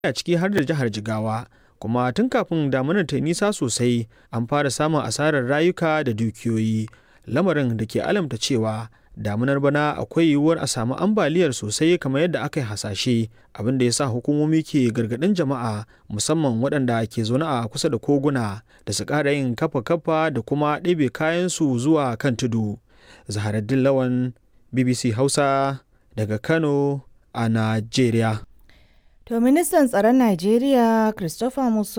a ciki har da jihar Jigawa. Kuma tun kafin damunar ta nisa sosai an fara samun asarar rayuka da dukiyoyi. Lamarin da ke alamta cewa damunar bana akwai yiwuwar a samu ambaliyar sosai kamar yadda aka yi hasashe abin da ya sa hukumomi ke gargaɗin jama'a musamman waɗanda ke zaune a kusa da koguna da su ƙara yin kafa-kafa da kuma ɗebe kayansu zuwa kan tudu. Zaharaddin Lawan BBC Hausa daga Kano a Najeriya. To ministan tsaron Najeriya Christopher Musa